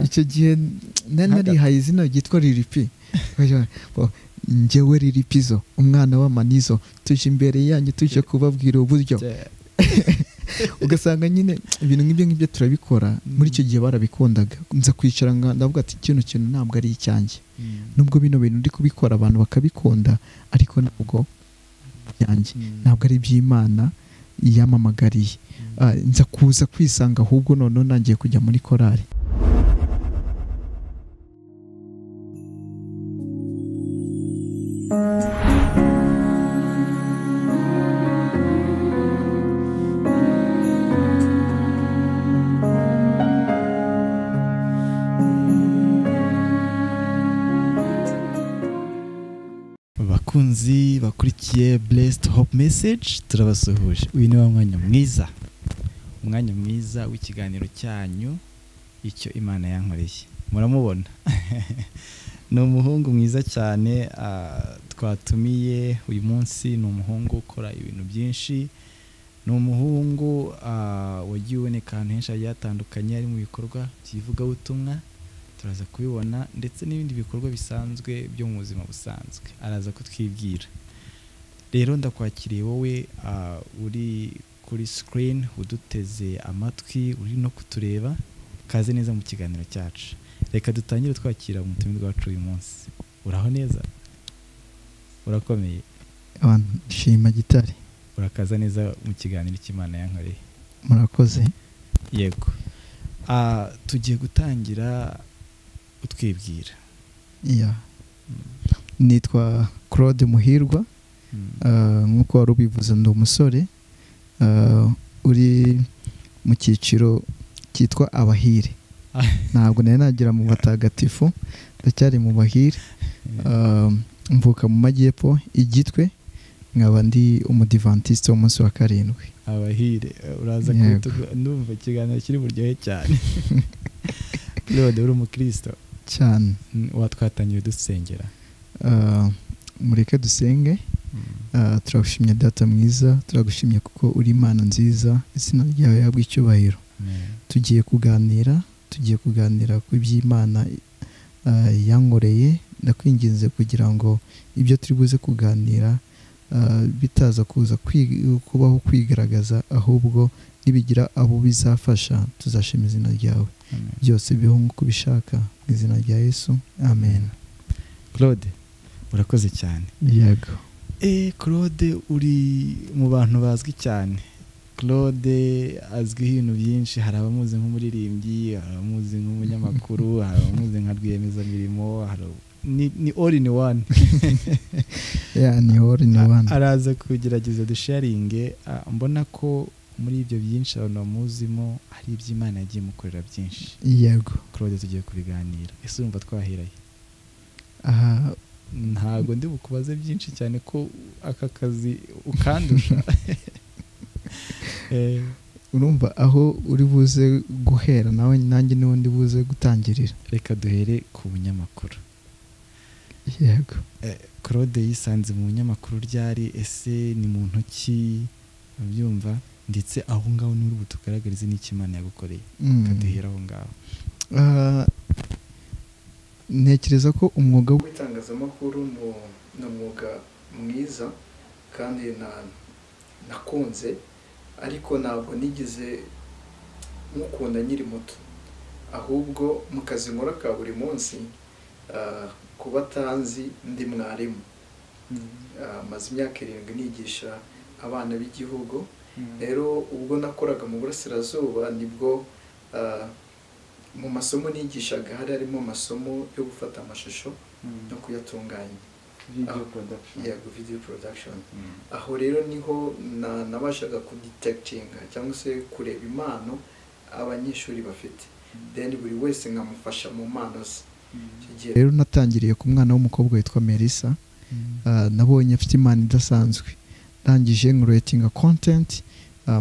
icyo gihe nari narihaye izina ryitwa riripi njyewe riripizo umwana w'amanizo tuje imbere yanyu tuje kubabwira uburyo ugasanga nyine ibintu nk'ibyo ngibyo turabikora muri icyo gihe barabikundaga nza kwicara ndavuga ati kino kintu ntabwo ari icyanjye nubwo bino bintu ndi kubikora abantu bakabikunda ariko ntabwo byanjye ntabwo ari iby'imana yamamagariye nza kuza kwisanga ahubwo noneho ntangiye kujya muri korari bakunzi bakurikiye blessed hope message turabasuhuje uyu ni wa mwanya mwiza umwanya mwiza w'ikiganiro cyanyu icyo imana yankoreye muramubona ni umuhungu mwiza cyane twatumiye uyu munsi ni umuhungu ukora ibintu byinshi ni umuhungu wagiye uboneka ahantu henshi hagiye hatandukanye ari mu bikorwa by'ivugabutumwa turaza kubibona ndetse n'ibindi bikorwa bisanzwe byo mu buzima busanzwe araza kutwibwira rero ndakwakiriye wowe uri kuri sikirini uduteze amatwi uri no kutureba kaze neza mu kiganiro cyacu reka dutangire twakira umutumirwa wacu uyu munsi uraho neza urakomeye abantu shima gitari urakaza neza mu kiganiro cy'imana yankoreye murakoze yego tugiye gutangira utwibwira nitwa claude muhirwa nk'uko wari ubivuze ndi umusore uri mu cyiciro cyitwa abahire ntabwo nari nagira mu batagatifu ndacyari mu bahire mvuka mu majyepfo igitwe nkaba ndi umudivantisite w'umunsi wa karindwi abahire uraza kubituga ndumva ikiganiro kiri buryohe cyane claude uri umukristo cyane watwatangiye dusengera mureke dusenge turagushimye data mwiza turagushimye kuko uri imana nziza izina ryawe yabwa icyubahiro tugiye kuganira tugiye kuganira ku by'imana yankoreye ndakwinginze kugira ngo ibyo turi buze kuganira bitaza kuza kubaho kwigaragaza ahubwo nibigira abo bizafasha tuzashima izina ryawe byose biho nk'uko ubishaka mu izina rya yesu amen claude urakoze cyane yego eee claude uri mu bantu bazwi cyane claude azwiho ibintu byinshi hari abamuzi nk'umuririmbyi hari abamuzi nk'umunyamakuru hari abamuzi nka rwiyemezamirimo ni all in one ni all in one araza kugerageza dusharinge mbona ko muri ibyo byinshi abantu bamuzimo hari iby'imana yagiye mukorera byinshi yego claude tugiye kubiganira ese urumva twaheraye aha ntabwo ndi bukubaze byinshi cyane ko aka kazi ukandusha urumva aho uri buze guhera nawe nanjye niho ndi buze gutangirira reka duhere ku bunyamakuru yego claude yisanze mu bunyamakuru ryari ese ni mu ntoki abyumva ndetse aho ngaho n'uri butugaragarize n'ikimana yagukoreye kaduhera aho ngaho ntekereza ko umwuga w'itangazamakuru ni umwuga mwiza kandi nakunze ariko ntabwo nigeze mukunda nkiri muto ahubwo mu kazi nkora ka buri munsi ku batanzi ndi mwarimu maze imyaka irindwi nigisha abana b'igihugu rero ubwo nakoraga mu burasirazuba nibwo mu masomo nigishaga hari harimo amasomo yo gufata amashusho no kuyatunganya yego video production aho rero niho nabashaga kudetekitinga cyangwa se kureba impano abanyeshuri bafite then buri wese nkamufasha mu mpano ze rero natangiriye ku mwana w'umukobwa witwa melissa nabonye afite impano idasanzwe ndangije nkuretinga kontenti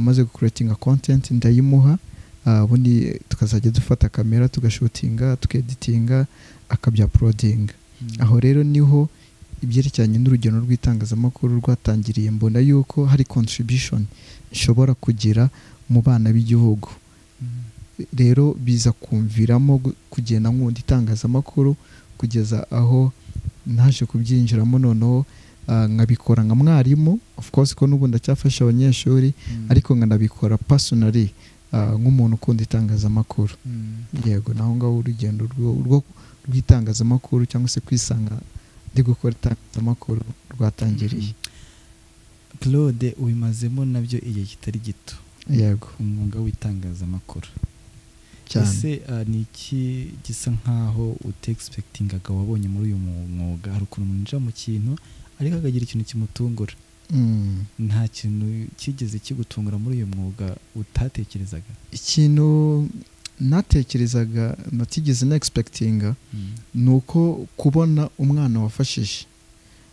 maze gukuretinga kontenti ndayimuha ubundi tukazajya dufata kamera tugashutinga tukeditinga akabyaporodinga aho rero niho ibyerekeranye n'urugendo rw'itangazamakuru rwatangiriye mbona yuko hari kontribushoni ishobora kugira mu bana b'igihugu rero biza kumviramo gu- kugenda nkunda itangazamakuru kugeza aho naje kubyinjiramo noneho ah, nkabikora nka mwarimu of course ko n'ubu ndacyafasha abanyeshuri ariko nkanabikora personally ah, nk'umuntu ukunda itangazamakuru yego naho ngaho urugendo rwo- rwo- rw'itangazamakuru cyangwa se kwisanga ndi gukora itangazamakuru rwatangiriye claude ubimazemo nabyo igihe kitari gito yego umwuga w'itangazamakuru cyane ese ah, ni iki gisa nkaho utexpectingaga wabonye muri uyu mwuga hari ukuntu umuntu yinjira mu kintu ariko akagira ikintu kimutungura Mm. nta kintu cyigeze kigutungura muri uyu mwuga utatekerezaga ikintu natekerezaga natigeze na egispekitinga ni uko kubona umwana wafashije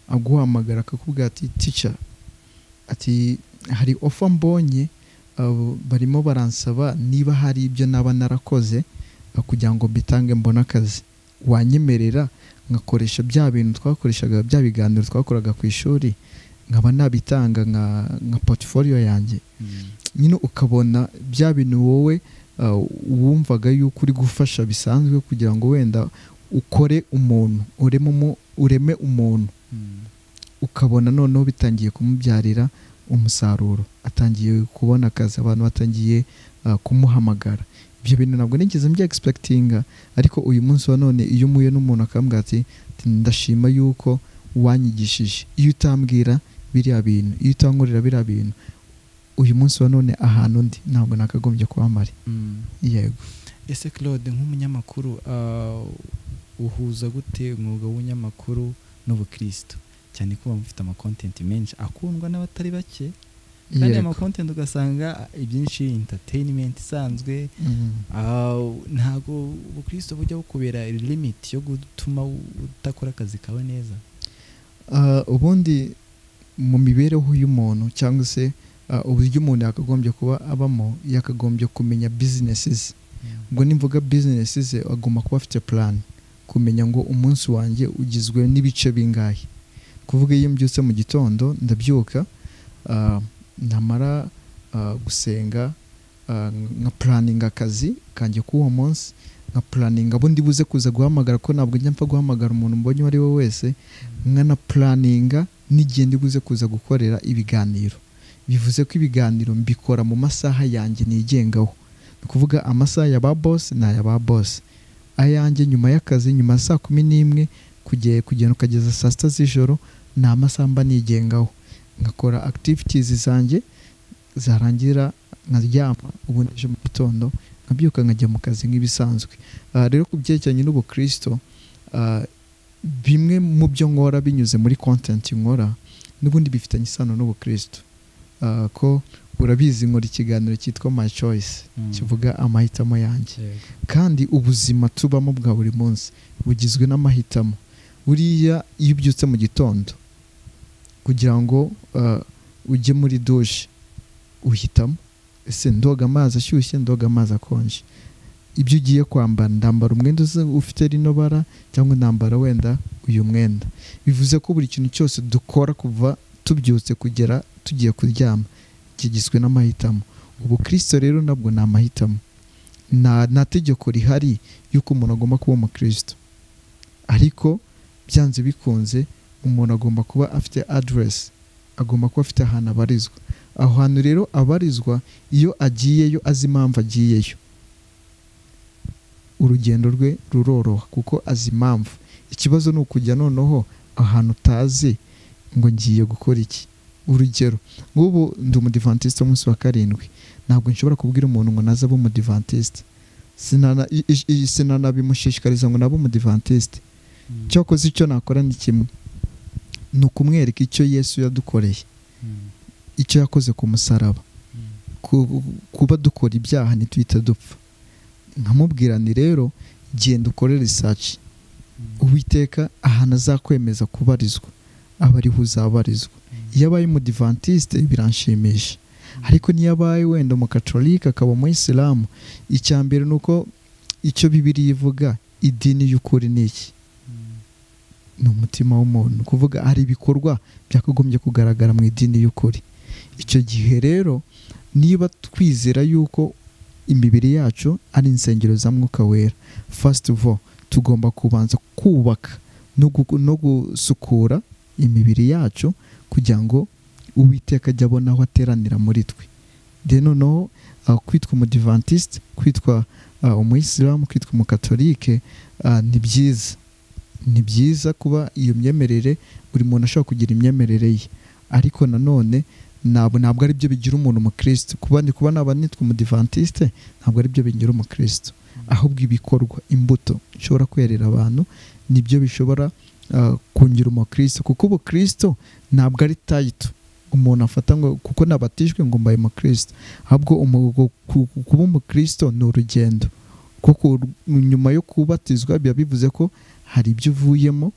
aguhamagara akakubwira ati tica ati hari ofa mbonye abo barimo baransaba niba hari ibyo naba narakoze ah, kugira ngo mbitange mbone akazi wanyemerera nkakoresha bya bintu twakoreshaga bya biganiro twakoraga ku ishuri nkaba nabitanga nka nka portfolio yanjye nyine ukabona bya bintu wowe uh, wumvaga yuko uri gufasha bisanzwe kugira ngo wenda ukore umuntu ureme umu- ureme umuntu ukabona noneho bitangiye kumubyarira umusaruro atangiye kubona akazi abantu batangiye uh, kumuhamagara ibyo bintu ntabwo nigeze mbya egispekitinga ariko uyu munsi wa none iyo umuye n'umuntu akambwira ati "Ati, ndashima yuko wanyigishije iyo utambwira biriya bintu iyo utankorera biriya bintu uyu munsi wa none ahantu ndi ntabwo nakagombye kuba mpari yego ese claude nk'umunyamakuru ah, uhuza gute umwuga w'ubunyamakuru n'ubukristo cyane ko bamufite amakontenti menshi akundwa n'abatari bake kandi yego amakontenti ugasanga ibyinshi entertainment isanzwe Mm. Ah, ntabwo ubukristo bujya bukubera limit yo gutuma udakora akazi kawe neza Ah, ubundi mu mibereho y'umuntu cyangwa se ah, uburyo umuntu yakagombye kuba abamo yakagombye kumenya bizinesi ze ubwo nimvuga bizinesi ze agomba kuba afite plan kumenya ngo umunsi wanjye ugizwe n'ibice bingahe kuvuga iyo mbyutse mu gitondo ndabyuka ah, namara ah, gusenga ah, nka puraninga akazi kanjye k'uwo munsi nka puraninga abo ndibuze kuza guhamagara ko ntabwo njya mpfa guhamagara umuntu mbonye uwo ari we wese nkana puraninga n'igihe ndibuze kuza gukorera ibiganiro bivuze ko ibiganiro mbikora mu masaha yanjye nigengaho ni ukuvuga amasaha ya ba bosi ni aya ba bosi ayanjye nyuma y'akazi nyuma ya saa kumi n'imwe kuge- kugenda ukageza saa sita z'ijoro ni amasaha mba nigengaho nkakora activities zanjye zarangira nkaryama ubundi ejo mu gitondo nkabyuka nkajya mu kazi nk'ibisanzwe Ah, rero ku byerekeranye n'ubukristo ah, bimwe mu byo nkora binyuze muri content nkora n'ubundi bifitanye isano n'ubukristo Ah, ko urabizi nkora ikiganiro cyitwa my choice kivuga amahitamo yanjye kandi ubuzima tubamo bwa buri munsi bugizwe n'amahitamo buriya iyo ubyutse mu gitondo kugira ngo ah, ujye muri dushe uhitamo ese ndoga amazi ashyushye ndoga amazi akonje ibyo ugiye kwambara ndambara umwenda uzi- ufite rino bara cyangwa nambara wenda uyu mwenda bivuze ko buri kintu cyose dukora kuva tubyutse kugera tugiye kuryama kigizwe n'amahitamo ubukristo rero nabwo ni amahitamo nta nta tegeko rihari y'uko umuntu agomba kuba umukristo ariko byanze bikunze umuntu agomba kuba afite aderesi agomba kuba afite ahantu abarizwa aho hantu rero abarizwa iyo agiyeyo azi impamvu agiyeyo urugendo rwe ruroroha kuko azi impamvu ikibazo ni ukujya noneho ahantu utazi ngo ngiye gukora iki urugero nk'ubu ndi umudivantiste umunsi wa karindwi ntabwo nshobora kubwira umuntu ngo naze abe umudivantiste Sinana- i- i- i- sinanabimushishikariza ngo nabe umudivantiste cyakoze icyo nakora ni kimwe ni ukumwereka icyo yesu yadukoreye icyo yakoze ku musaraba ku- kuba dukora ibyaha ntituhita dupfa nkamubwirani rero genda ukore research uwiteka ahantu azakwemeza kubarizwa aba ariho uzabarizwa iyo abaye umudivantiste biranshimisha ariko niyo abaye wenda umukatolika akaba umuyisilamu icya mbere ni uko icyo bibiriya ivuga idini y'ukuri ni iki ni umutima w'umuntu Ni ukuvuga hari ibikorwa byakagombye kugaragara mu idini y'ukuri icyo gihe rero niba twizera yuko imibiri yacu ari insengero za mwuka wera first of all tugomba kubanza kubaka no gu- no gusukura imibiri yacu kugira ngo uwiteka ajye abona aho ateranira muri twe rero noneho ah, kwitwa umudivantiste kwitwa ah, umuyisilamu kwitwa umukatolike ah, ni byiza ni byiza kuba iyo myemerere buri muntu ashobora kugira imyemerere ye ariko nanone ntabwo ntabwo ari byo bigira umuntu umukirisitu kuba ndi kuba naba nitwa umudivantiste ntabwo ari byo bigira umukirisitu ahubwo ibikorwa imbuto nshobora kwerera abantu nibyo bishobora ah, kungira umukristo kuko ubukristo ntabwo ari tayito umuntu afata ngo kuko nabatijwe ngo mbaye umukristo ahubwo umu- ku- ku- kuba umukristo ni urugendo kuko nyuma yo kubatizwa biba bivuze ko hari ibyo uvuyemo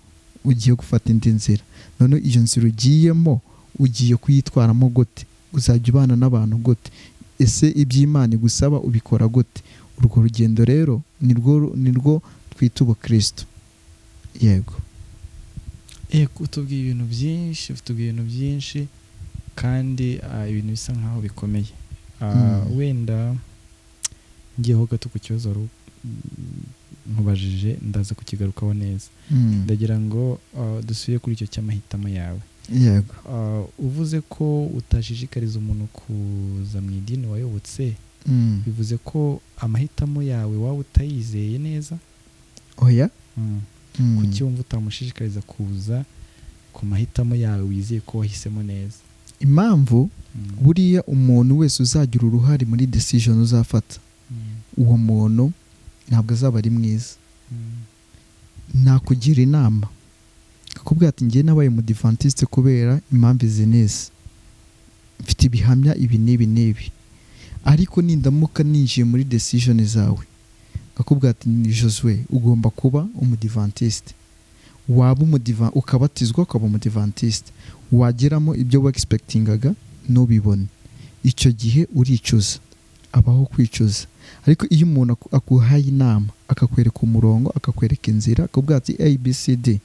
ugiye gufata indi nzira none iyo nzira ugiyemo ugiye kuyitwaramo gute uzajya ubana n'abantu gute ese iby'imana igusaba ubikora gute urwo rugendo rero ni rwo ni rwo twita ubukristo yego yego utubwiye ibintu byinshi utubwiye ibintu byinshi kandi ah, ibintu bisa nkaho bikomeye Ah, Mm. wenda ngiyeho gato ku kibazo wari u- nkubajije ndaza kukigarukaho neza Mm, ndagira ngo ah, dusubire kuri icyo cy'amahitamo yawe yego Ah, uvuze ko utashishikariza umuntu kuza mu idini wayobotse Mm, bivuze ko amahitamo yawe waba utayizeye neza oya Mm, kuki wumva utamushishikariza kuza ku mahitamo yawe wizeye ko wahisemo neza impamvu Mm. buriya umuntu wese uzagira uruhare muri decision uzafata Mm. uwo muntu ntabwo azaba ari mwiza Mm. nakugira inama akakubwira ati ngewe nabaye umudivantiste kubera impamvu izi n'izi mfite ibihamya ibi n'ibi n'ibi ariko nindamuka ninjiye muri decision zawe akakubwira ati ni josue ugomba kuba umudivantiste waba umudiva ukabatizwa ukaba umudivantiste wageramo ibyo wegispekitingaga ntubibone icyo gihe uricuza abaho kwicuza ariko iyo umuntu aku- akuhaye inama akakwereka umurongo akakwereka inzira akakubwira ati abcd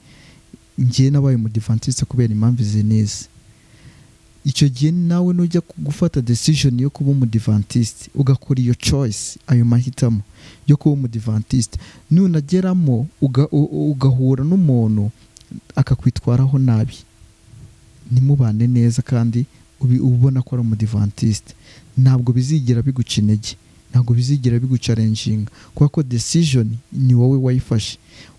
ngewe nabaye umudivantiste kubera impamvu izi n'izi icyo gihe nawe nujya ku- gufata decision yo kuba umudivantiste ugakora iyo choice ayo mahitamo yo kuba umudivantiste nunageramo uga- u- u- ugahura n'umuntu akakwitwaraho nabi nimubane neza kandi ubi- ubona ko ari umudivantiste ntabwo bizigira biguca intege ntabwo bizigira bigucarenjinga kubera ko decision ni wowe wayifashe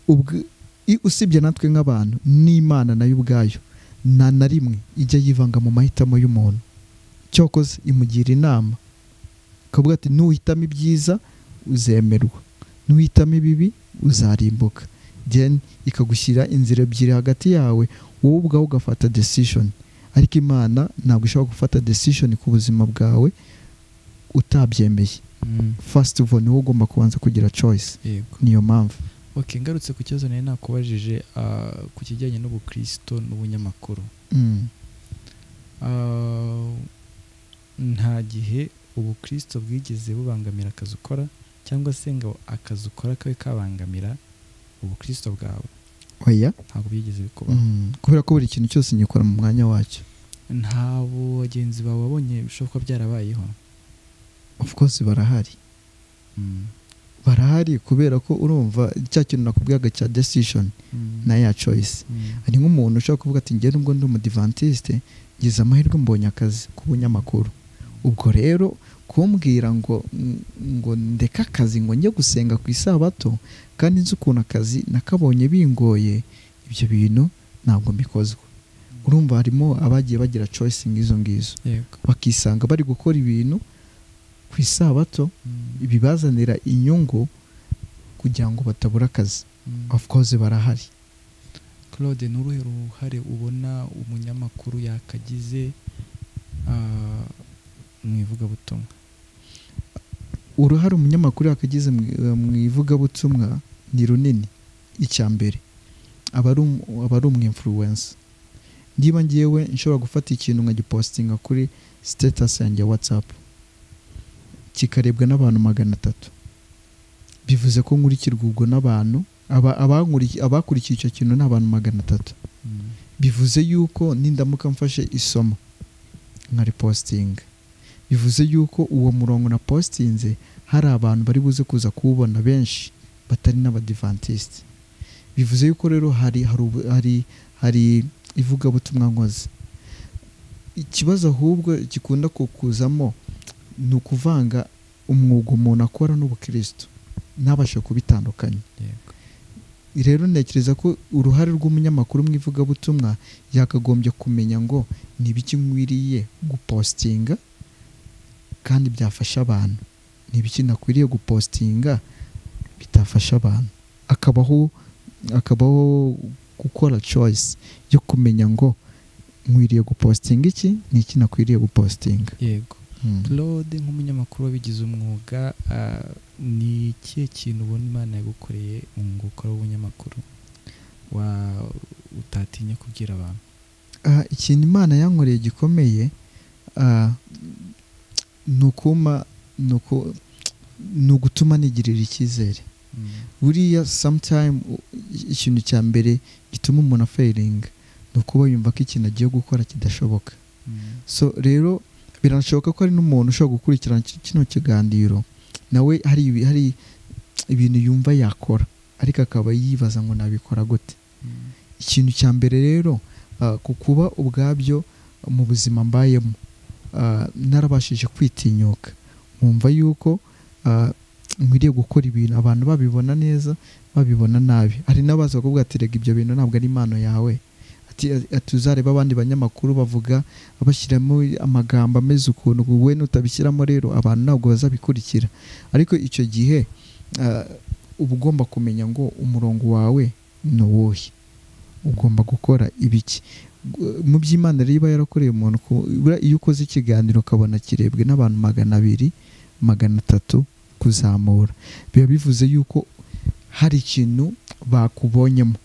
Ubwo- i- usibye natwe nk'abantu n'imana nayo ubwayo nta na rimwe ijya yivanga mu mahitamo y'umuntu cyokoze imugira inama akavuga ati nuhitamo ibyiza uzemerwa nuhitamo ibibi uzarimbuka then ikagushyira inzira ebyiri hagati yawe wowe ubwawe ugafata decision ariko imana ntabwo ishobora gufata decision ku buzima bwawe utabyemeye Mm. first of all niwe ugomba kubanza kugira choice yego niyo mpamvu ok ngarutse ku kibazo nari nakubajije ah, ku kijyanye n'ubukristo n'ubunyamakuru Mm, Ah, nta gihe ubukristo bwigeze bubangamira akazi ukora cyangwa se ngo akazi ukora kabe kabangamira ubukristo bwawe oya ntabwo byigeze bikubaho Mm, kubera ko buri kintu cyose ngikora mu mwanya wacyo nta bagenzi bawe wabonye bishobora kuba byarabayeho of course barahari Mm. barahari kubera ko urumva cya kintu nakubwiraga cya decision Mm. na ya choice Mm. hari nk'umuntu ushobora kuvuga ati ngewe nubwo ndi umudivantiste ngize amahirwe mbonye akazi ku bunyamakuru ubwo rero kumbwira ngo ngo ndeke akazi ngo njye gusenga ku isabato kandi nzi ukuntu akazi nakabonye bingoye ibyo bintu ntabwo mbikozwa urumva harimo abagiye bagira choice nk'izo ngizo yego bakisanga bari gukora ibintu ku isabato Mm. bibazanira inyungu kugira ngo batabura akazi Mm. of course barahari claude ni uruhe ruhare ubona umunyamakuru yakagize ah, mu ivugabutumwa uruhare umunyamakuru yakagize mu mu ivugabutumwa ni runini icya mbere aba ari um- aba ari umwimfuruwensa niba ngewe nshobora gufata ikintu nkagipositinga kuri sitatasi yanjye ya watsapu kikarebwa n'abantu magana atatu bivuze ko nkurikirwa ubwo n'abantu aba- abankuri- abakurikiye icyo kintu ni abantu magana atatu bivuze yuko nindamuka mfashe isomo nkaripositinga bivuze yuko uwo murongo na positinze hari abantu bari buze kuza kuwubona benshi batari n'abadivantisite bivuze yuko rero hari hari ubu- hari hari ivugabutumwa nkoze ikibazo ahubwo gikunda kukuzamo ni ukuvanga umwuga umuntu akora n'ubukristo ntabashe kubitandukanya yego rero ntekereza ko uruhare rw'umunyamakuru mu ivugabutumwa yakagombye kumenya ngo ni ibiki nkwiriye gupositinga kandi byafasha abantu ni ibiki nakwiriye gupositinga bitafasha abantu akabaho akabaho gukora choice yo kumenya ngo nkwiriye gupositinga iki ni iki nakwiriye gupositinga yego Hmm. claude nk'umunyamakuru wabigize umwuga ah, ni ikihe kintu ubona imana yagukoreye mu gukora w'ubunyamakuru wa- utatinya kubwira abantu Ah, ikintu imana yankoreye gikomeye ah, ni ukuma ni uku- ni ugutuma nigirira icyizere Mm. buriya sometime u- ikintu cya mbere gituma umuntu afayiringa ni ukuba yumva ko ikintu agiye gukora kidashoboka Mm. so rero biranashoboka ko hari n'umuntu ushobora gukurikirana ki- kino kiganiro nawe hari ibi- hari ibintu yumva yakora ariko akaba yibaza ngo nabikora gute Mm. ikintu cya mbere rero ah, ku kuba ubwabyo mu buzima mbayemo ah, narabashije kwitinyuka nkumva yuko ah, nkwiriye gukora ibintu abantu babibona neza babibona nabi hari n'abaza bakakubwira ati rega ibyo bintu ntabwo ari impano yawe ati ati uzareba abandi banyamakuru bavuga bashyiramo amagambo ameze ukuntu wowe nutabishyiramo rero abantu ntabwo bazabikurikira ariko icyo gihe ah, uba ugomba kumenya ngo umurongo wawe ni uwuhe ugomba gukora ibiki Gu- mu by'imana rero iba yarakoreye umuntu ku- buriya iyo ukoze ikiganiro ukabona kirebwe n'abantu magana abiri magana atatu kuzamura biba bivuze yuko hari ikintu bakubonyemo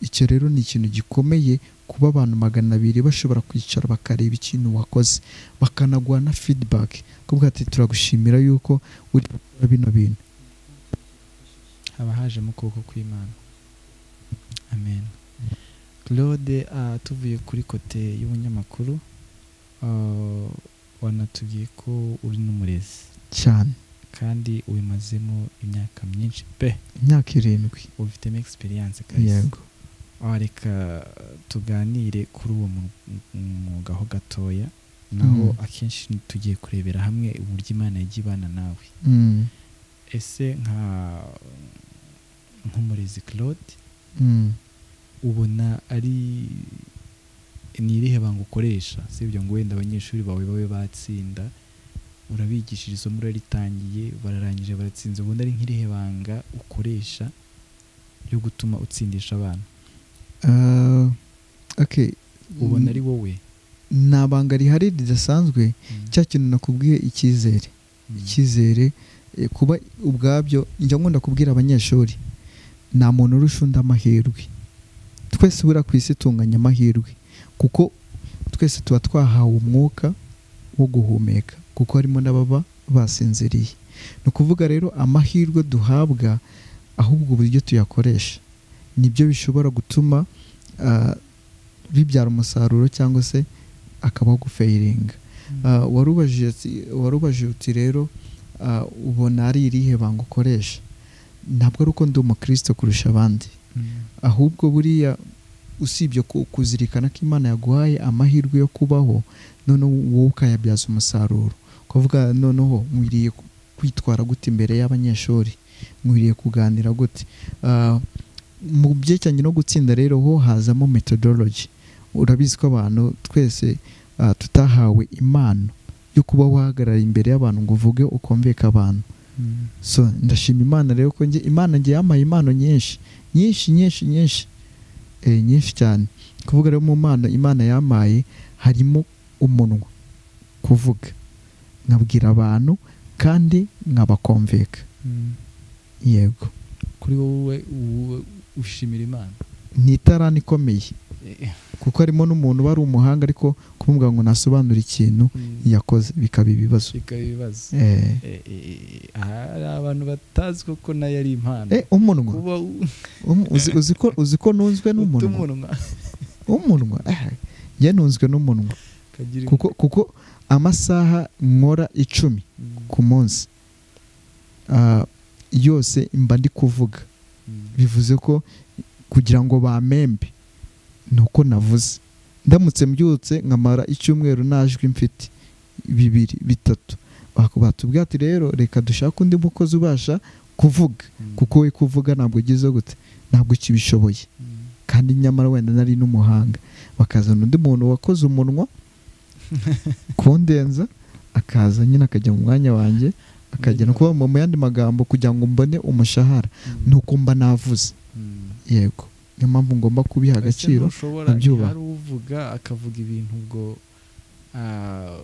icyo rero ni ikintu gikomeye kuba abantu magana abiri bashobora kwicara bakareba ikintu wakoze bakanaguha na feedback kuvuga ati turagushimira yuko uri gukora bino bintu haba haje mu kuboko kw'imana amen claude ah, tuvuye kuri kote y'ubunyamakuru ah, wanatubwiye ko uri n'umurezi cyane kandi ubimazemo imyaka myinshi pe imyaka irindwi ubifitemo egisperiyanse kabisa yego aho reka tuganire kuri uwo mu- mu- mwuga ho gatoya naho Mm. akenshi tugiye kurebera hamwe uburyo imana yagiye ibana nawe Mm, ese nka nk'umurezi claude mm. ubona ari ni irihe banga ukoresha si ibyo ngo wenda abanyeshuri bawe babe batsinda urabigishije isomo uraritangiye bararangije baratsinze ubundi ari nk'irihe banga ukoresha ryo gutuma utsindisha abana Ah, okay ubona ari wowe nta banga rihari ridasanzwe cya kintu nakubwiye icyizere Mm. icyizere eh, kuba ubwabyo njya nkunda kubwira abanyeshuri nta muntu urusha undi amahirwe twese buriya ku isi tunganya amahirwe kuko twese tuba twahawe umwuka wo guhumeka kuko harimo n'ababa basinziriye ni ukuvuga rero amahirwe duhabwa ahubwo uburyo tuyakoresha nibyo bishobora gutuma ah, bibyara umusaruro cyangwa se akabaho gufayiringa Ah, warubajije ati- warubajije uti rero ah, ubona ari irihe banga ukoresha ntabwo ari uko ndi umukristo kurusha abandi Mm. ahubwo buriya usibye ku- kuzirikana ko imana yaguhaye amahirwe yo kubaho noneho wowe ukayabyaza umusaruro kuvuga noneho nkwiriye ku- kwitwara gute imbere y'abanyeshuri nkwiriye kuganira gute Ah, mu byerekeranye no gutsinda rero ho hazamo methodology urabizi ko abantu twese ah, tutahawe impano yo kuba wahagarara imbere y'abantu ngo uvuge ukomveka abantu Mm. so ndashima imana rero ko njye imana njye yampaye impano nyinshi nyinshi nyinshi nyinshi Eh, nyinshi cyane kuvuga rero mu mpano imana yampaye harimo umunwa kuvuga nkabwira abantu kandi nkabakomveka Mm. yego kuri wowe wowe ushimira imana ni itarani ikomeye Eh, kuko harimo n'umuntu uba ari umuhanga ariko kumubwira ngo nasobanure ikintu mm. yakoze bikaba ibibazo bikaba ibibazo Eh, Eh, eh, eh, hari abantu batazi koko nayo ari impano eh, umunwa kuba u- Um- uzi- uzi ko- uzi ko nunzwe n'umunwa utumunwa umunwa eh, njye nunzwe n'umunwa kagira kuko kuko amasaha nkora icumi ku munsi ah, yose mba ndi kuvuga bivuze ko kugira ngo bamembe ni uko navuze ndamutse mbyutse nkamara icyumweru nta jwi mfite bibiri bitatu batubwira ati rero reka dushake undi mukozi ubasha kuvuga kuko we kuvuga ntabwo ugize gute ntabwo ukibishoboye kandi nyamara wenda nari n'umuhanga bakazana undi muntu wakoze umunwa kundenza akaza nyine akajya mu mwanya wanjye akajya no kuba mu yandi magambo kugira ngo mbone umushahara ni uko mba navuze yego niyo mpamvu ngomba kubiha agaciro nkabyubaha nkabyubaha. hari uvuga akavuga ibintu ubwo ah,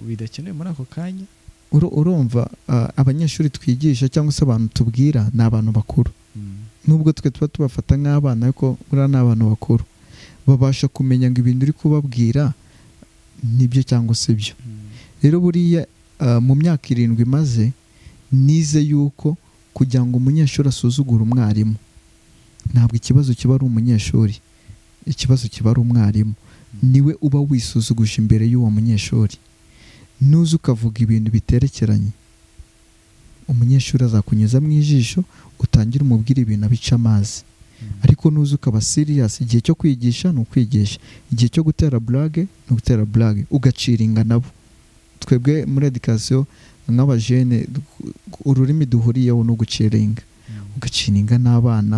bidakenewe muri ako kanya Uru- urumva ah, abanyeshuri twigisha cyangwa se abantu tubwira ni abantu bakuru nubwo twe tuba tubafata nk'abana ariko buriya ni abantu bakuru babasha kumenya ngo ibintu uri kubabwira nibyo cyangwa se byo rero buriya ah, mu myaka irindwi maze nize yuko kugira ngo umunyeshuri asuzugure umwarimu ntabwo ikibazo kiba ari umunyeshuri ikibazo kiba ari umwarimu niwe uba wisuzuguje imbere y'uwo munyeshuri nuza ukavuga ibintu biterekeranye umunyeshuri azakunyuza mu ijisho utangire umubwire ibintu abica amazi ariko nuza ukaba siriyasi igihe cyo kwigisha ni ukwigisha igihe cyo gutera burage ni ugutera burage ugaciringa nabo twebwe muri edikasiyo nk'abajene du- ururimi duhuriyeho ni uguciringa ugacininga n'abana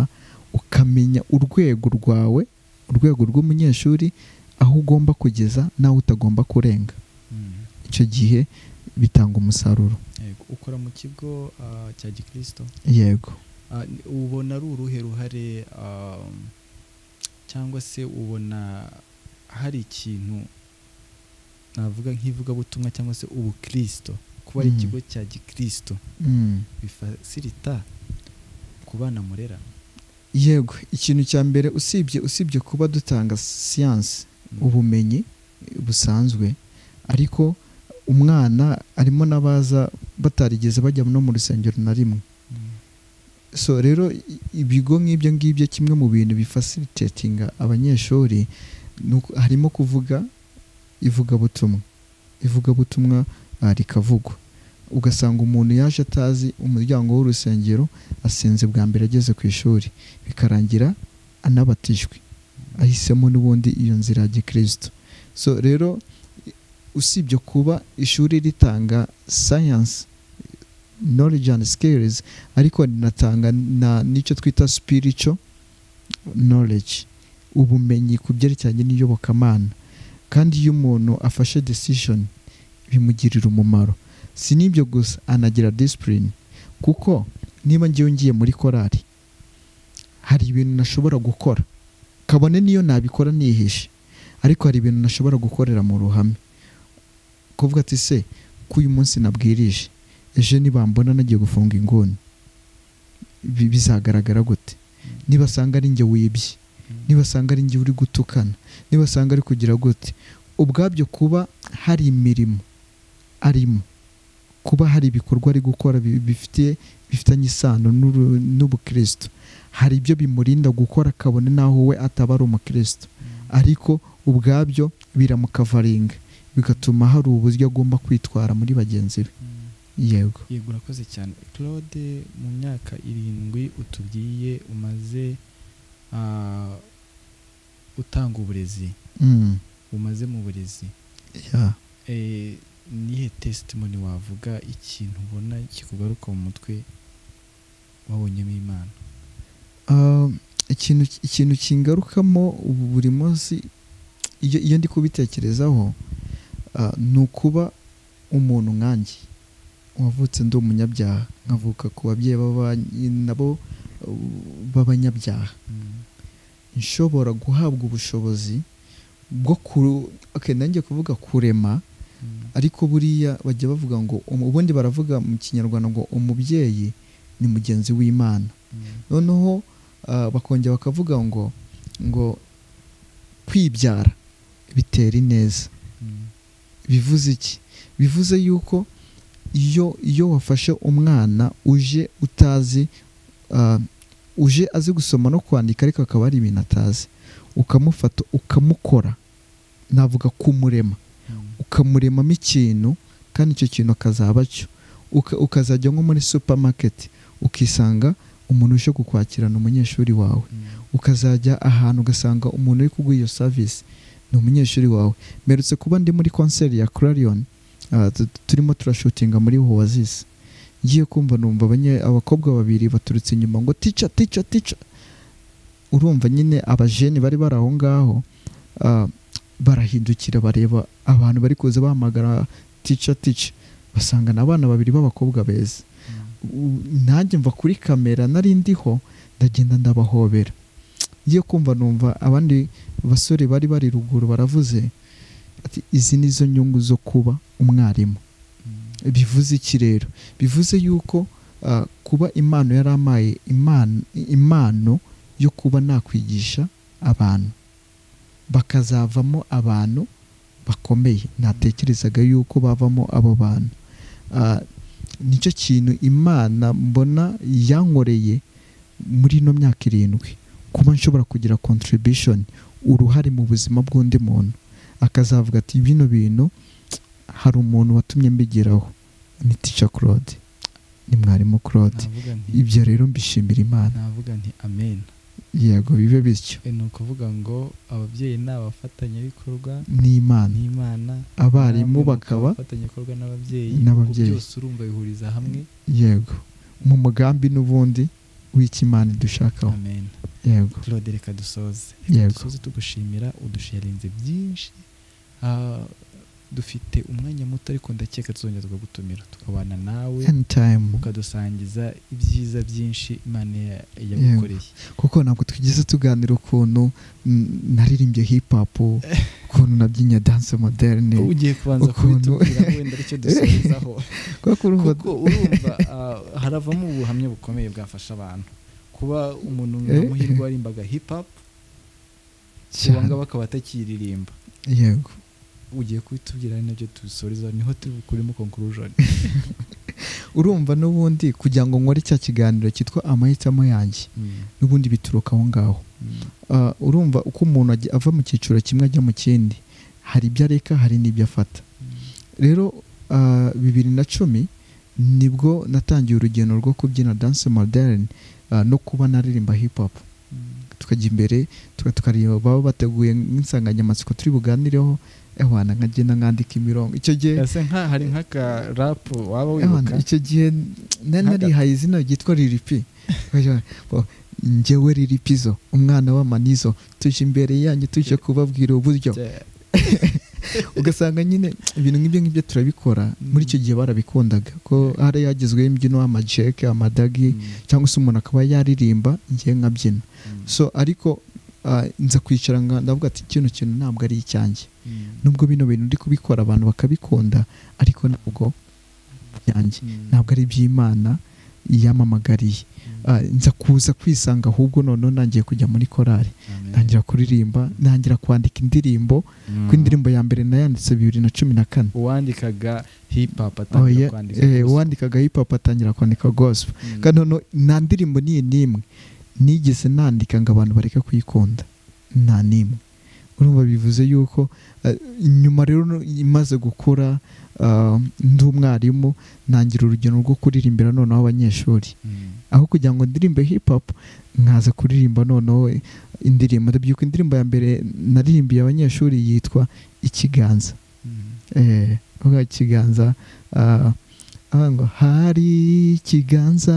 ukamenya urwego rwawe urwego rw'umunyeshuri aho ugomba kugeza n'aho utagomba kurenga icyo gihe bitanga umusaruro Yego, ukora mu kigo ah, cya gikirisito yego Ah, ni- ubona ari uruhe ruhare um, cyangwa se ubona hari ikintu navuga nk'ivugabutumwa cyangwa se ubukristo kuba ari Mhm. ikigo cya gikristo Mm. bifasirita ku bana murera yego ikintu cya mbere usibye usibye kuba dutanga siyansi ubumenyi busanzwe ariko umwana arimo n'abaza batarigeze bajya no mu rusengero na rimwe so rero i- ibigo nk'ibyo ngibyo kimwe mu bintu bifasiritetinga abanyeshuri ni uku- harimo kuvuga ivugabutumwa ivugabutumwa ah, rikavugwa ugasanga umuntu yaje atazi umuryango w'urusengero asenze bwa mbere ageze ku ishuri bikarangira anabatijwe ahisemo n'ubundi iyo nzira ya gikristo so rero i- usibye kuba ishuri ritanga science knowledge and skills ariko rinatanga na- n'icyo twita spiritual knowledge ubumenyi ku byerekeranye n'iyobokamana kandi iyo umuntu afashe decision bimugirira umumaro si n'ibyo gusa anagira discipline kuko niba ngewe ngiye muri korari hari ibintu nashobora gukora kabone niyo nabikora nihishe ariko hari ibintu nashobora gukorera mu ruhame kuvuga ati se ko uyu munsi nabwirije ejo nibambona nagiye gufunga inguni bi- bizagaragara gute nibasanga ari njye wibye nibasanga ari njye uri gutukana nibasanga ari kugira gute ubwabyo kuba hari imirimo arimo kuba hari ibikorwa ari gukora bi- bifitiye bifitanye isano n'uru- n'ubukristo hari ibyo bimurinda gukora kabone n'aho we ataba ari umukristo ariko ubwabyo biramukavaringa bigatuma hari uburyo agomba kwitwara muri bagenzi be yego yego urakoze cyane claude mu myaka irindwi utubwiye umaze ah, utanga uburezi Mm, umaze mu burezi yeah. Eh, nihe testimony wavuga ikintu ubona kikugaruka mu mutwe wabonyemo imana Ah, ikintu ikintu kingarukamo ubu buri munsi iyo iyo ndi kubitekerezaho ah, ni ukuba umuntu nkanjye wavutse ndi umunyabyaha nkavuka ku babyeyi b'aba- nabo uh, b'abanyabyaha nshobora guhabwa ubushobozi bwo kuru okay, nanjye kuvuga kurema ariko buriya bajya bavuga ngo umu- ubundi baravuga mu kinyarwanda ngo umubyeyi ni mugenzi w'imana noneho ah, bakongera bakavuga ngo ngo kwibyara bitera ineza bivuze iki bivuze yuko iyo iyo wafashe umwana uje utazi ah, uje azi gusoma no kwandika ariko akaba ari ibintu atazi ukamufata ukamukora navuga kumurema ukamuremamo ikintu kandi icyo kintu akazaba cyo uka- ukazajya nko muri supamaketi ukisanga umuntu uje kukwakirana umunyeshuri wawe ukazajya ahantu ugasanga umuntu uri kuguha iyo savisi ni umunyeshuri wawe mperutse kuba ndi muri konseri ya clarlion ah, tu- turimo turashutinga muri huwazisi ngiye kumva numva abanye- abakobwa babiri baturutse inyuma ngo tica tica tica urumva nyine abajeni bari bari aho ngaho ah, barahindukira bareba abantu bari kuza bahamagara tica tica basanga ni abana babiri b'abakobwa beza U- nanjye mva kuri kamera nari ndiho ndagenda ndabahobera ngiye kumva numva abandi basore bari bari ruguru baravuze ati izi ni zo nyungu zo kuba umwarimu bivuze iki rero bivuze yuko ah, kuba impano yari amaye impano impano yo kuba nakwigisha abantu bakazavamo abantu bakomeye natekerezaga yuko bavamo abo bantu Ah, nicyo kintu imana mbona yankoreye muri ino myaka irindwi kuba nshobora kugira contribution uruhare mu buzima bw'undi muntu akazavuga ati bino bintu hari umuntu watumye mbigeraho ni tica claude ni mwarimu claude navuga nti ibyo rero mbishimira imana navuga nti amen yego bibe bityo Eh, ni ukuvuga ngo ababyeyi ni abafatanyabikorwa ni imana n'imana abarimu namwe bakaba abafatanyabikorwa n'ababyeyi ubwo n'ababyeyi. byose urumva bihuriza hamwe yego mu mugambi n'ubundi w'ikimana dushakaho amen yego claude reka dusoze Yego. reka dusoze tugushimira udusharinze byinshi Ah, dufite umwanya muto ariko ndakeka tuzongera tukagutumira tukabana nawe anytime ukadusangiza ibyiza byinshi imana ya- yagukoreye kuko ntabwo twigeze tuganira ukuntu mm, naririmbye hip hop ukuntu nabyinye dance moderne ugiye kubanza ukuntu- kubitubwira wenda aricyo dusorezaho kuko urumva kuko urumva ah, haravamo ubuhamya bukomeye bwafasha abantu kuba umuntu nka Eh. muhirwa warimbaga hip hop ubu cyane ngabo bakaba batakiririmba yego ugiye kubitubwira ari nabyo dusoreza niho turi bukuremo conclusion urumva n'ubundi kugira ngo nkore cya kiganiro cyitwa amahitamo yanjye n'ubundi bituruka aho ngaho Ah, urumva uko umuntu ajya- ava mu cyiciro kimwe ajya mu kindi hari ibyo areka hari n'ibyo afata rero ah, bibiri na cumi nibwo natangiye urugendo rwo kubyina dance modern ah, no kuba naririmba hip hop tukajya imbere tuka- tukareba baba bateguye nk'insanganyamatsiko turi buganireho ewana nkagenda nkandika imirongo icyo gihe ese nka hari nk'aka rap waba ewana wibuka icyo gihe nari narihaye izina ryitwa riripi njyewe riripizo umwana w'amanizo tuje imbere yanyu tuje kubabwira uburyo Cya- ugasanga nyine ibintu nk'ibyo ngibyo turabikora muri icyo gihe barabikundaga ko hari yagezweho imbyino amajeke amadagi Mm, cyangwa se umuntu akaba yaririmba njye nkabyina mm, so ariko ah, nza kwicara nga- ndavuga ati kino kintu ntabwo ari icyanjye mm, nubwo bino bintu ndi kubikora abantu bakabikunda ariko ntabwo byanjye mm, ntabwo ari iby'imana yamamagariye Ah, nza kuza kwisanga ahubwo noneho ntangiye kujya muri korari amen. ntangira kuririmba ntangira kwandika indirimbo Mm. ko indirimbo ya mbere nayanditse bibiri na cumi na kane uwandikaga hip hop Oh, atangira yeah. kwandika Eh, gusa. uwandikaga hip hop atangira kwandika gospel Mm, kandi noneho nta ndirimbo n'iyi n'imwe nigeze nandika ngo abantu bareke kuyikunda nta n'imwe urumva bivuze yuko eh, nyuma rero no- imaze gukura ah, ndi umwarimu ntangira urugendo rwo kuririmbira noneho abanyeshuri mm, aho kugira ngo ndirimbe hip hop nkaza kuririmba noneho indirimbo ndabyuka indirimbo ya mbere naririmbiye abanyeshuri yitwa ikiganza mm. eh uvuga ikiganza ah, ah, ngo hari ikiganza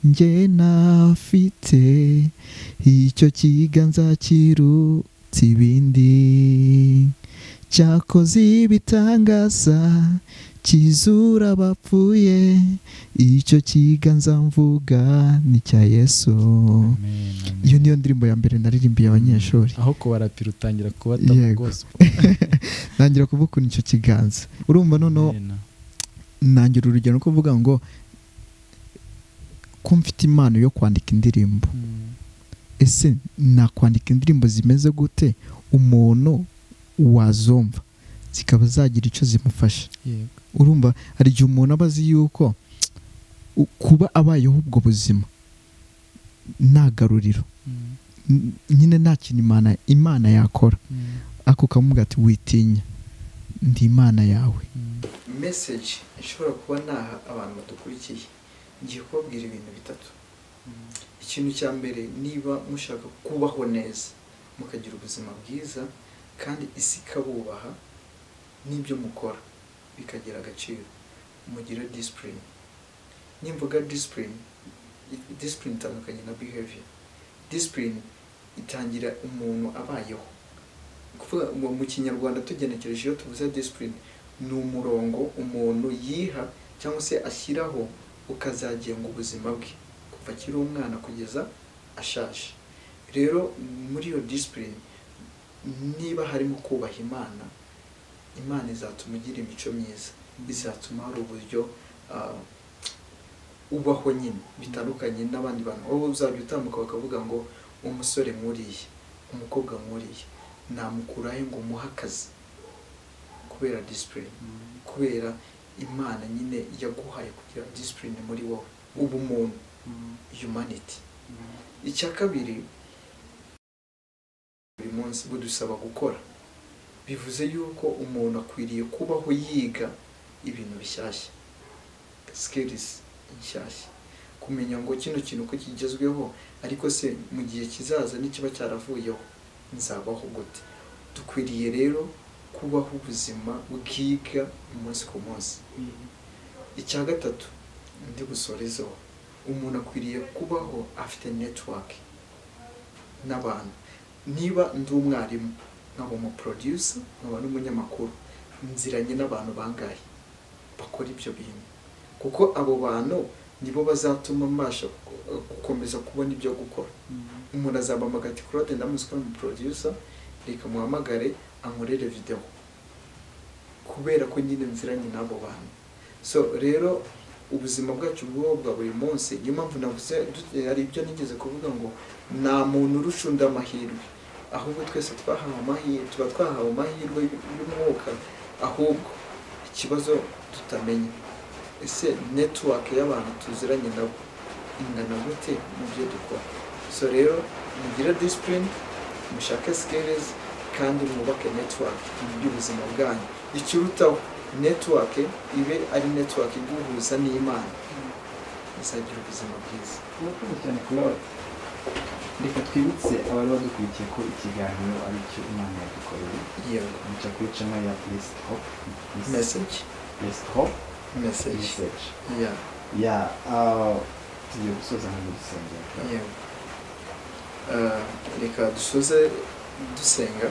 njye nafite icyo kiganza kirutse ibindi cyakoze ibitangaza kizura abapfuye icyo kiganza mvuga ni cya yesu Amen, amen. iyo niyo ndirimbo ya mbere naririmbiye abanyeshuri aho kubarapira utangira kuba Yego. ntangira kuvuga ukuntu icyo kiganza urumva noneho nangira urugero rwo kuvuga ngo ko mfite impano yo kwandika indirimbo ese nakwandika indirimbo zimeze gute umuntu wazumva zikaba zagira icyo zimufasha urumva hari igihe umuntu aba azi yuko u- kuba abayeho ubwo buzima ntagaruriro N- nyine nta kintu imana imana yakora ako kamubwira ati witinya ndi imana yawe meseji ishobora kuba naha abantu badukurikiye ngiye kubabwira ibintu bitatu ikintu cya mbere niba mushaka kubaho neza mukagira ubuzima bwiza kandi isi ikabubaha n'ibyo mukora bikagira agaciro mugira disipurine nimvuga disipurine disipurine itandukanye na behavior disipurine itangira umuntu abayeho kuvuga ngo mu kinyarwanda tugenekereje iyo tuvuze disipurine ni umurongo umuntu yiha cyangwa se ashyiraho ukazagenga ubuzima bwe kuva akiri umwana kugeza ashaje rero muri iyo disipurine niba harimo kubaha imana imana izatuma ugira imico myiza bizatuma hari uburyo ubaho nyine bitandukanye n'abandi bantu wowe uzajya utambuka bakavuga ngo umusore nkuriye umukobwa nkuriye namukurahe ngo umuhe akazi kubera disipurine kubera imana nyine yaguhaye kugira disipurine muri wowe ubumuntu humanity icya kabiri buri munsi budusaba gukora bivuze yuko umuntu akwiriye kubaho yiga ibintu bishyashya sikirisi nshyashya kumenya ngo kino kintu uko kigezweho ariko se mu gihe kizaza n'ikiba cyaravuyeho nzabaho gute dukwiriye rero kubaho ubuzima bwiga umunsi ku munsi icya gatatu ndi busorezeho umuntu akwiriye kubaho afite netiwake n'abantu niba ndi umwarimu nkaba umuproducer nkaba n'umunyamakuru nziranye n'abantu bangahe bakora ibyo bintu kuko abo bantu nibo bazatuma mbasha gukomeza kubona ibyo gukora umuntu azabambaga ati claude ndamuzi ko ari umuproducer reka muhamagare ankorere videwo kubera ko nyine nziranye n'abo bantu so rero ubuzima bwacu bw'ubu bwa buri munsi niyo mpamvu navuze hari ibyo nigeze kuvuga ngo nta muntu urusha undi amahirwe ahubwo twese twahawe amahirwe tuba twahawe amahirwe y'umwuka ahubwo ikibazo tutamenya ese netiwake y'abantu tuziranye nabo ingana gute mu byo dukora so rero mugire disipurine mushake sikerezi kandi mwubake netiwake y'ubuzima bwanyu ikirutaho netiwake ibe ari netiwake iguhuza n'imana izagira ubuzima bwiza murakoze cyane kubaho reka twibutse abari badukurikiye ko ikiganiro ari cyo imana yadukoreye yego muca kuri cana ya blessed hope meseji blessed hope meseji research ya ya ah, tugiye gusoza hano dusengera Claude. yego Ah, reka dusoze dusenga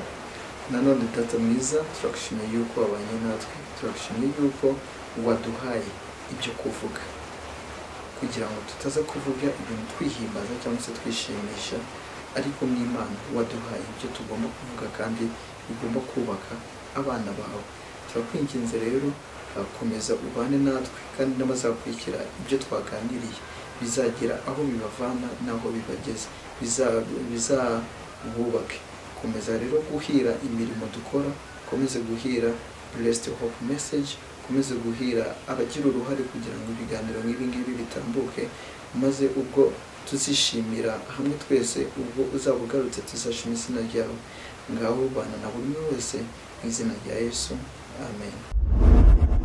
nanone data mwiza turagushimiye yuko wabanye natwe turagushimiye yuko waduhaye ibyo kuvuga kugira ngo tutaza kuvuga ibintu twihimbaza cyangwa se twishimisha ariko n'imana waduhaye ibyo tugomba kuvuga kandi bigomba kubaka abana bawe turakwinginze rero ah, komeza ubane natwe kandi n'abazakurikira ibyo twaganiriye bizagira aho bibavana n'aho bibageza biza- bizabubake komeza rero guhira imirimo dukora ukomeze guhira blessed hope message ukomeze guhira abagira uruhare kugira ngo ibiganiro nk'ibi ngibi bitambuke maze ubwo tuzishimira hamwe twese ubwo uzaba ugarutse tuzashima izina ryawe ngaho bana na buri umwe wese mu izina rya yesu amen